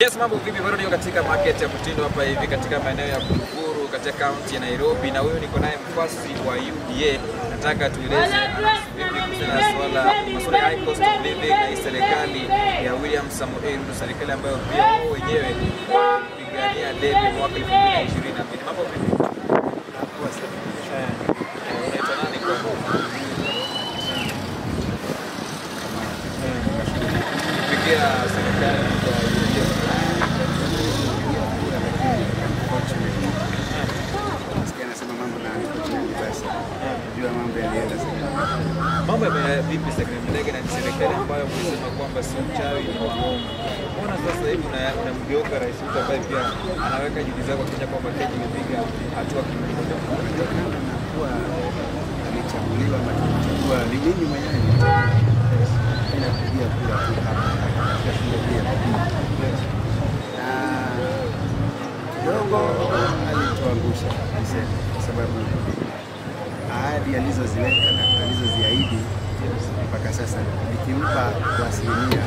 Yes, mambo vipi? Bado niko katika market ya Mtindo hapa hivi katika maeneo ya Buruburu katika kaunti ya Nairobi, na huyu niko naye mfasi wa UDA. Nataka tueleze vipi kuhusiana na swala masuala ya high cost of living na hii serikali ya William Samoei Ruto, serikali ambayo pia wao wenyewe walipigania debe mwaka 2022. Mambo vipi? Eh, eh, unaitwa nani kwa? Kupigia serikali ya UDA. Nasikia anasema mambo na basi. Jua mambo yalienda sana. Mambo ya vipi Sekretari Mdege na ni serikali ambayo mnasema kwamba si mchawi ni waongo. Mbona sasa hivi una- unamgeuka Rais Ruto ambaye pia anaweka juhudi zake Kenya kwamba Kenya imepiga hatua kimmoja. Kutokana na kuwa alichaguliwa ama tulichagua ni mimi mwenyewe ninapigia kura tu hapa katika shule hii ya Kabini. Na kidogo alituangusha niseme, kwa sababu ahadi alizoziweka na alizoziahidi mpaka sasa nikimpa kwa asilimia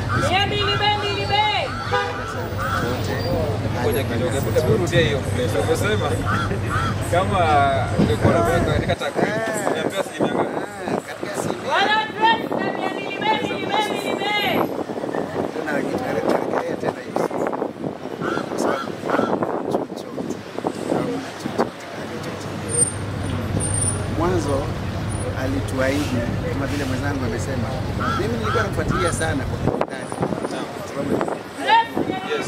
chochote Ngoja kidogo, hebu hebu rudia hiyo place. Umesema kama ungekuwa unaweka katika takwimu niambia asilimia ngapi? Ah, katika asilimia tena rejelea tena hiyo kwa sababu chochote hamna chochote alichotimiza. Mwanzo alituahidi kama vile mwenzangu amesema, mimi nilikuwa nafuatilia sana kwa kiundani Naam. kwa sababu Yes.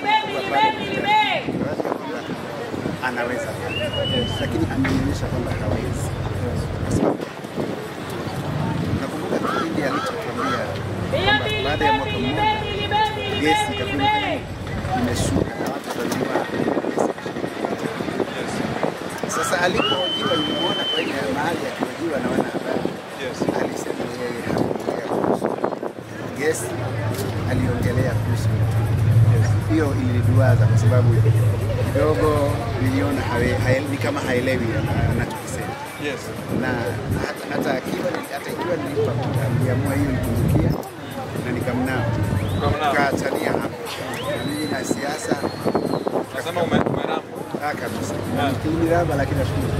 anaweza lakini ameonyesha kwamba hawezi kwa sababu nakumbuka kipindi alichotuambia baada ya mwaka mmoja gesi itakuwa imeshuka na watu watajua gesi Yes. Sasa alipohojiwa nilimwona kwenye mahali akihojiwa na wanahabari, Yes. alisema yeye hakuongea kuhusu gesi, aliongelea kuhusu hiyo. Iliniduaza kwa sababu kidogo niliona hawe- hae- ni kama haelewi ana- anachokisema, Yes. na hata, hata akiwa hata ikiwa nilimpa kura, niliamua hiyo nipungukia na nikamnao Ukamnao. kaachania hapo. Na mimi na siasa Nasema ume umeramba. ah, kabisa Ah. kiliniraba, lakini nashukuru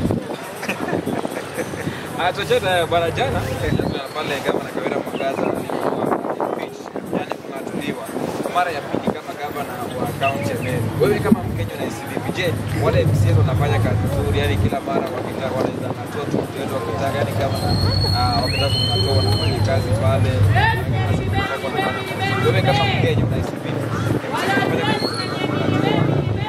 Ah, chochote hayo bwana, jana jana pale gavana Kawira Mwangaza alikuwa impeach, yani kung'atuliwa kwa mara ya pili kama gavana wa kaunti ya Meru. Wewe kama Mkenya unahisi vipi? Je, wale MCAs wanafanya kazi nzuri, yani kila mara wakitaka wanaweza ng'atua tu mtu wetu wakitaka, yani gavana ah, wakitaka kumng'atua wanafanya kazi pale. Wewe kama Mkenya unahisi vipi? MCAs wanafanya kazi nzuri, kung'atua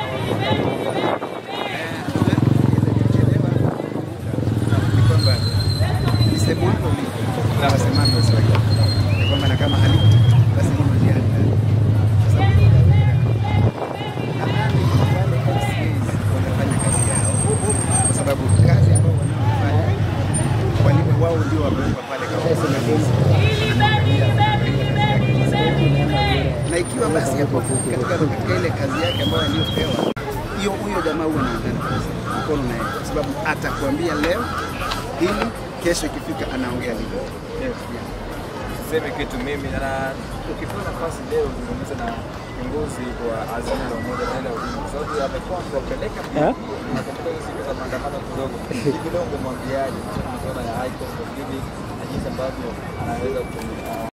ni kwamba lisemwalo lipo na wasemavyo wasiwake, ni kwamba na kama halipo basi hilo jiandae, kwa sababu nadhani wale MCAs wanafanya kazi yao, kwa sababu kazi ambao wanaofanya walimu wao ndio wamewekwa pale kama wasimamizi na ikiwa basi hapo katika, katika ile kazi yake ambayo aliyopewa hiyo, huyo jamaa huwa anaungana kabisa mkono naye, kwa sababu atakwambia leo hili, kesho ikifika anaongea lile. Sisemi kitu mimi na ukipewa nafasi leo zungumza na kiongozi wa Azimio la Umoja Raila Odinga kwa sababu amekuwa akiwapeleka nakumbuka hizo siku za maandamano kidogo hivi kidogo, mwambiaje kuhusiana na masuala ya high cost of living na jinsi ambavyo anaweza ku